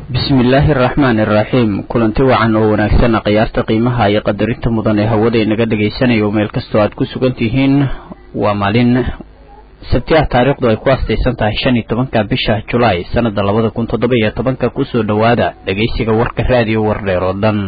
bismillaahi araxmaani iraxiim kulanti wacan oo wanaagsan khiyaarta qiimaha iyo qadarinta mudan ee hawada inaga dhagaysanayo meel kastoo aad ku sugan tihiin waa maalin sabti ah taariikhdu ay ku astaysan tahay shan iyo tobanka bisha julaay sanada labada kun toddoba iyo tobanka kusoo dhowaada dhegaysiga warka raadiyo wardheer oo dhan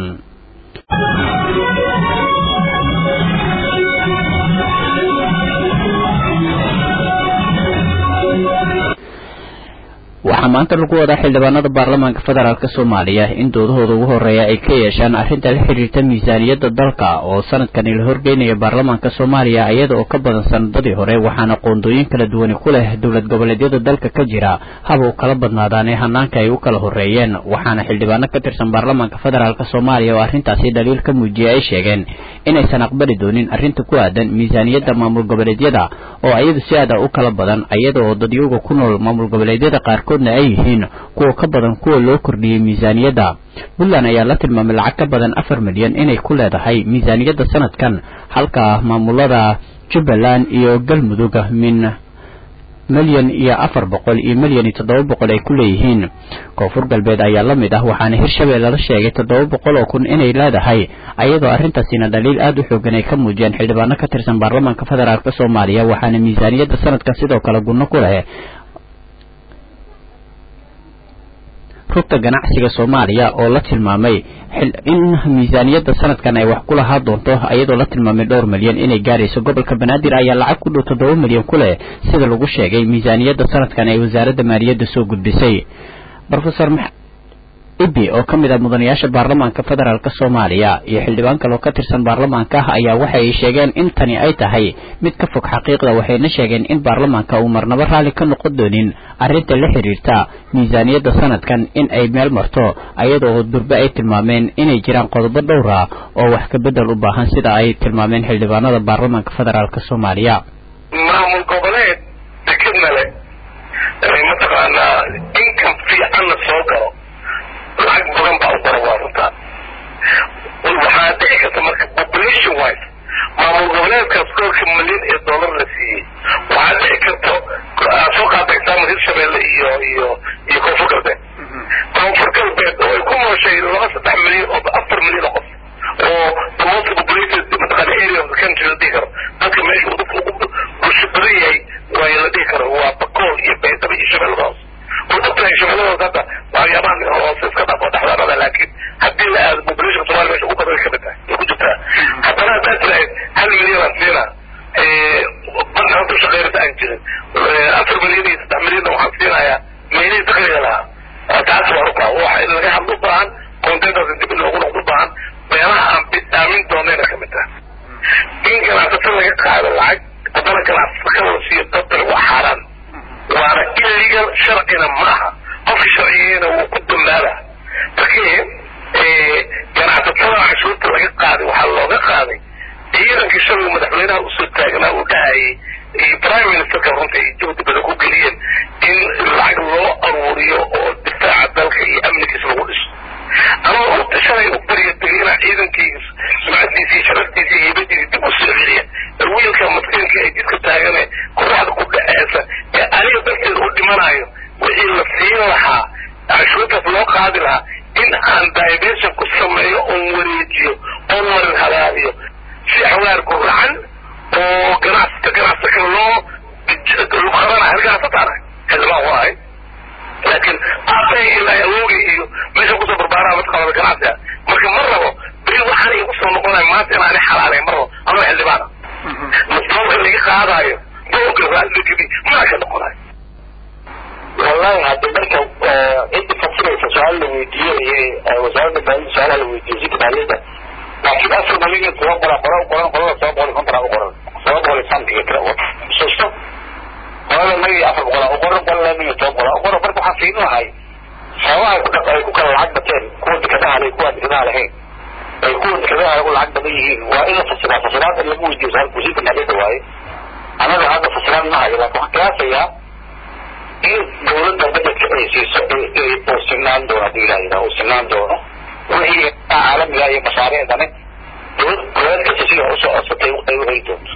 waxaa maanta lagu wadaa xildhibaanada baarlamaanka federaalk soomaaliya in doodahooda ugu horeeya ay ka yeeshaan arrinta la xiriirta miisaaniyadda dalka oo sanadkani la horgeynaya baarlamaanka soomaaliya iyada oo ka badan sanadadii hore waxaana qoondooyin kala duwani ku leh dowlad goboleedyada dalka ka jira haba u kala badnaadaan ee hanaanka ay u kala horeeyeen waxaana xildhibaano ka tirsan baarlamaanka federaalk soomaaliya oo arrintaasi dhaliil ka muujiyay ay sheegeen inaysan aqbali doonin arrinta ku aadan miisaaniyadda maamul goboleedyada oo iyadu si aada u kala badan iyada oo dadyuga ku nool maamul goboleedyada qaarkood ay yihiin kuwa ka badan kuwa loo kordhiyey miisaaniyadda puntland ayaa la tilmaamay lacag ka badan afar milyan inay ku leedahay miisaaniyadda sanadkan halka maamulada jubbaland iyo galmudug min milyan iyo afar boqol iyo milyan iyo toddoba boqol ay ku leeyihiin koonfur galbeed ayaa la mid ah waxaana hirshabelle la sheegay toddoba boqol oo kun inay leedahay ayadoo arrintaasina dhaliil aada u xoogan ay ka muujiyeen xildhibaano ka tirsan baarlamaanka federaalk soomaaliya waxaana miisaaniyadda sanadkan sidoo kale gunno ku leh rugta ganacsiga soomaaliya oo la tilmaamay in miisaaniyadda sanadkan ay wax ku lahaa doonto iyadoo la tilmaamay dhowr milyan inay gaarayso gobolka banaadir ayaa lacag ku dhow toddoba milyan ku leh sida lagu sheegay miisaaniyadda sanadkan ay wasaaradda maaliyadda soo gudbisay rofesor ibi oo ka mid ah mudanayaasha baarlamaanka federaalk soomaaliya iyo xildhibaan kaloo ka tirsan baarlamaanka ah ayaa waxa ay sheegeen in tani ay tahay mid ka fog xaqiiqda waxayna sheegeen in baarlamaanka uu marnabo raalli ka noqon doonin arrinta la xiriirta miisaaniyadda sanadkan in ay meel marto ayadoo durbe ay tilmaameen inay jiraan qodobo dhowr ah oo wax ka bedel u baahan sida ay tilmaameen xildhibaanada baarlamaanka federaalk soomaaliya maamul goboleed dekadna le mataqaanaa inkam fiicanna soo galo lacag badan baa u qora waa runtaa waxaa dhici karta marka population wise maamul goboleedkaas koolka milyan ee dollar la siiyey waxaa dhici karta soo qaata example hirshabelle iyo iyo iyo koonfur galbeed koonfur galbeed oo ay ku nooshay laba saddex milyan oo afar milyan oo qof oo the most populated mataqaana area of the country la dhihi karo dadka meesha uu dadka ugu bulsho badan yahay waa la dhihi karo waa bakool iyo beydaba iyo shabeellada hoose oo dadka shabeellada hoose hadda waxyaabahan hoose iska dhafo dhexdaanada laakiin haddii la aado population somalia meesha ugu badan kamid tahay ay ku jirtaa haddana haddaad tirahayd hal milyan aan siina banaan ku shaqeynata aan jirin afar milyan iyo saddex milyanna waxaan siinayaa meelihii dakliga lahaa taas waa rukaa waxa in laga hadlo u baahan contentaas dib in loogu noqdo u baahan meelaha aan bidaamin doonayna kamid tahay in ganacsato laga qaado lacag haddana ganacsato kala la siiyo dadkan waa xaaraan waana illegal sharcina ma aha qofka sharciyeyna wuu ku dambaaba markii ganacsatada cashuurta laga qaaday waxaa looga qaaday ciidankii shalay madaxweynaha usoo taagnaa uu dhahayay iyo prime ministerka runta ay juhdi badan ku geliyeen in lacag loo aruuriyo oo difaaca dalka iyo amnigiisa lagu dhiso anoo u shalay u barya tegay inaa ciidankii sumcadiisa iyo sharaftiisa iyo heybadiisa dib u soo celiya wiilka maskiinka ee jidka taagane qoraxda ku dhaceesa ee aniga darteed u dhimanayo wixii la siin lahaa cashuurtaas loo qaadi lahaa in aan diversion ku sameeyo oon wareejiyo oon marin halaaliyo si xawaar guracan oo ganacsata ganacsata kale loo luqadana hal ganacsataana xildhibaan waa ahay laakiin aabbahay ilaa awoogay iyo meesha kusoo barbaaraa mataqaanada ganacsiga marka ma rabo beri waxaan igu soo noqonaya maanta inaani xalaalay ma rabo anoo xildhibaana masdoolka laga qaadaayo dooga raalligeli maa ka noqonayo wallahi hadda marka cidda fasiraysa su-aal la weydiiyey wasaaradda maaliyadda su-aalaha la weydiiyey sika maaliyadda laakiin afar malyan toban boqol qora u qoran qolada toban boqol iyo konton u qoran toban boqol iyo santiga tira xusuusto qolada naga iyo afar boqol u qoran qolada naga iyo toban boqol u qoran marka waxaan fiirin lahay sababaha ku dhaq ay ku kala lacag bateen kuwa dekadaha leh kuwa dekadaha lahayn ay kuwa dekadaha ugu lacag badan yihiin waa in la fasiraa fasiraad in lagu weydiiyo su-aal wasiirka maaliyadda waaye anaga hadda fasiraad ma hayo laakiin waxaan qiyaasayaa in dawladda bajedka ay siiso uu sinaan doono hadii ilaha yidhaha uu sinaan doono wixii caalamiga iyo mashaariicdani dawlad goboleed kasta sida usoo codsatay ay u heli doonto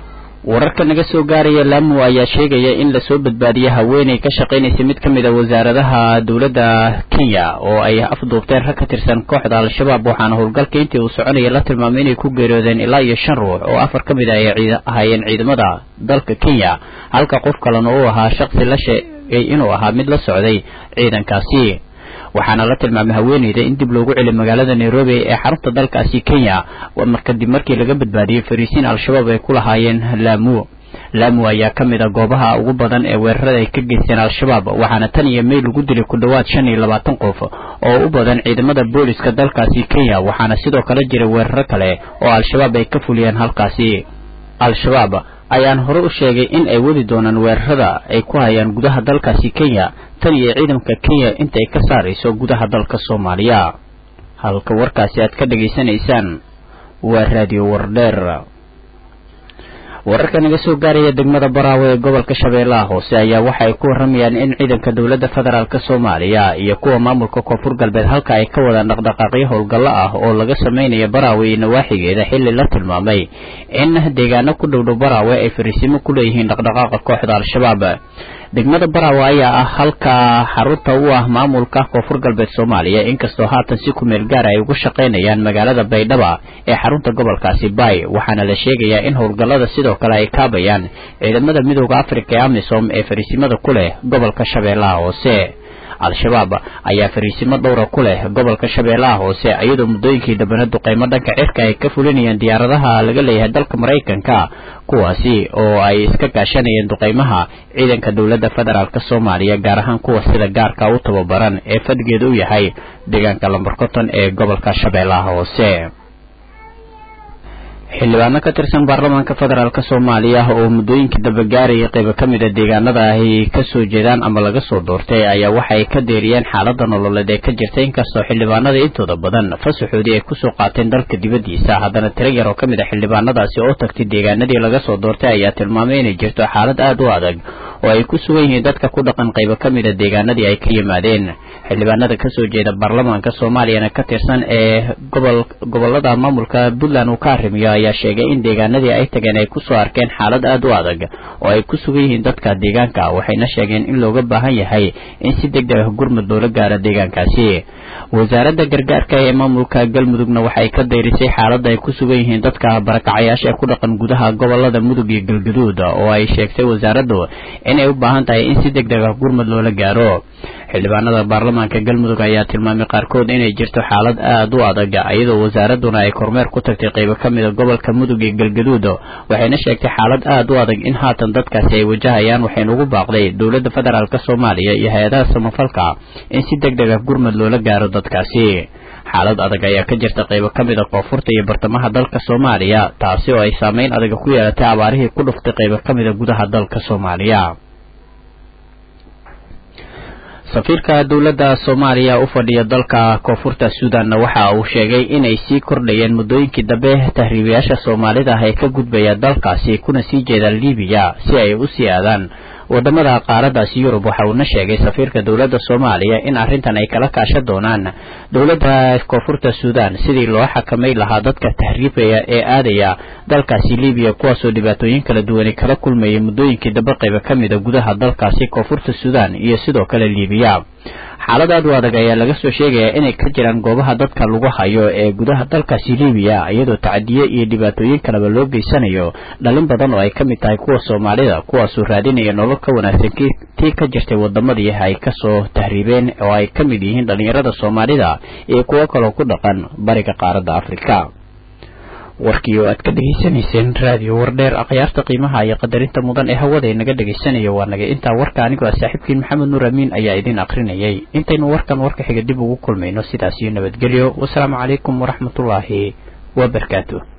wararka naga soo gaaraya lamu ayaa sheegaya in lasoo badbaadiyay haweeney ka shaqaynaysa mid ka mid a wasaaradaha dowladda kenya oo ay afduubteen rag ka tirsan kooxda al-shabaab waxaana howlgalka intii uu soconaya la tilmaamay inay ku geeriyoodeen ilaa iyo shan ruux oo afar ka mid a ay ahaayeen ciidamada dalka kenya halka qof kalena uu ahaa shaqsi la sheegay inuu ahaa mid la socday ciidankaasi waxaana la tilmaamay haweeneyda in dib loogu celiy magaalada nairobi ee xarunta dalkaasi kenya kadib markii laga badbaadiyey fariisiin al-shabaab ay ku lahaayeen laamu laamu ayaa ka mid a goobaha ugu badan ee weerarada ay ka geysteen al-shabaab waxaana tan iyo mey lagu dilay ku dhowaad shan iyo labaatan qof oo u badan ciidamada booliska dalkaasi kenya waxaana sidoo kale jiray weeraro kale oo al-shabaab ay ka fuliyeen halkaasi al-shabaab ayaan hore u sheegay in ay wadi doonaan weerarada ay ku hayaan gudaha dalkaasi kenya tan iyo ciidamka kenya intay ka saarayso gudaha dalka soomaaliya halka warkaasi aad ka dhegaysanaysaan waa raadiyo wardheer wararka naga soo gaaraya degmada baraawe ee gobolka shabeellaha hoose ayaa waxa ay ku warramayaan in ciidanka dowladda federaalk soomaaliya iyo kuwa maamulka koonfur galbeed halka ay ka wadaan dhaqdhaqaaqyo howlgallo ah oo laga samaynayo baraawe iyo nawaaxigeeda xilli la tilmaamay in deegaano ku dhowdhow baraawe ay fariisimo ku leeyihiin dhaqdhaqaaqa kooxda al-shabaab degmada baraawe ayaa ah halka xarunta u ah maamulka koonfur galbeed soomaaliya inkastoo haatan si kumeel gaara ay ugu shaqaynayaan magaalada baydhaba ee xarunta gobolkaasi bay waxaana la sheegayaa in howlgallada sidoo kale ay kaabayaan ciidamada midooda afrika ee amisom ee fariisimada ku leh gobolka shabeellaha hoose al-shabaab ayaa fariisimo dhowra ku leh gobolka shabeellaha hoose iyadoo muddooyinkii dambena duqeymo dhanka cirka ay ka fulinayeen diyaaradaha laga leeyahay dalka maraykanka kuwaasi oo ay iska gaashanayeen duqeymaha ciidanka dowladda federaalk soomaaliya gaar ahaan kuwa sida gaarka u tababaran ee fadgeeda u yahay deegaanka lambar konton ee gobolka shabeellaha hoose xildhibaano ka tirsan baarlamaanka federaalk soomaaliya oo muddooyinkii dambe gaarayay qaybo ka mid a deegaanada ay kasoo jeedaan ama laga soo doortay ayaa waxa ay ka deeriyeen xaalada nololeed ee ka jirta inkastoo xildhibaanada intooda badan fasaxoodii ay kusoo qaateen dalka dibaddiisa haddana tiro yar oo ka mid a xildhibaanadaasi oo tagtay deegaanadii laga soo doortay ayaa tilmaamay inay jirto xaalad aad u adag oo ay ku sugan yihiin dadka ku dhaqan qaybo ka mid a deegaanadii ay ka yimaadeen xildhibaanada kasoo jeeda baarlamaanka soomaaliyana ka tirsan ee gobol gobolada maamulka puntland uu ka arrimiyo ayaa sheegay in deegaanadii ay tageen ay kusoo arkeen xaalad aad u adag oo ay ku sugan yihiin dadka deegaanka waxayna sheegeen in looga baahan yahay in si deg deg ah gurmud loola gaaro deegaankaasi wasaaradda gargaarka ee maamulka galmudugna waxay ka dayrisay xaaladda ay ku sugan yihiin dadka barakacayaasha ee ku dhaqan gudaha gobolada mudug iyo galgaduud oo ay sheegtay wasaaraddu inay u baahan tahay in si deg deg ah gurmud loola gaaro xildhibaanada baarlamaanka galmudug ayaa tilmaamay qaarkood inay jirto xaalad aad u adag iyadoo wasaaradduna ay kormeer ku tagtay qaybo ka mida gobolka mudug iyo galgaduud waxayna sheegtay xaalad aad u adag in haatan dadkaasi ay wajahayaan waxayna ugu baaqday dowladda federaalk soomaaliya iyo hay-adaha samafalka in si deg deg ah gurmud loola gaaro dadkaasi xaalad adag ayaa ka jirta qaybo ka mid a koonfurta iyo bartamaha dalka soomaaliya taasi oo ay saameyn adaga ku yeelatay abaarihii ku dhuftay qaybo ka mid a gudaha dalka soomaaliya safiirka dowladda soomaaliya u fadhiya dalka koonfurta suudanna waxa uu sheegay inay sii kordhayeen muddooyinkii dambe tahriibayaasha soomaalida ah ee ka gudbaya dalkaasi kuna sii jeedaan libiya si ay u sii aadaan wadamada qaaradaasi yurub waxa uuna sheegay safiirka dowladda soomaaliya in arrintan ay kala kaashan doonaan dowladda koonfurta suudan sidii loo xakamay lahaa dadka tahriibaya ee aadaya dalkaasi libiya kuwaasoo dhibaatooyin kala duwani kala kulmayay muddooyinkii dambe qayba ka mida gudaha dalkaasi koonfurta suudan iyo sidoo kale libiya xaalad aad u adag ayaa laga soo sheegayaa inay ka jiraan goobaha dadka lagu hayo ee gudaha dalkaasi libiya iyadoo tacadiye iyo dhibaatooyin kaleba loo geysanayo dhalin badan oo ay ka mid tahay kuwa soomaalida kuwaasoo raadinaya nolol ka wanaagsan tii ka jirtay wadamadii ay kasoo tahriibeen oo ay ka mid yihiin dhallinyarada soomaalida iyo kuwo kaloo ku dhaqan bariga qaaradda afrika warkii oo aad ka dhegaysanayseen raadiyo wardheer akhyaarta qiimaha iyo qadarinta mudan ee hawada inaga dhegaysanaya waa naga intaa warka anigoo ah saaxiibkiin maxamed nuur amiin ayaa idin akrinayay intaynu warkan warka xiga dib ugu kulmayno sidaas iyo nabadgelyo wasalaamu calaykum waraxmatullaahi wabarakaatu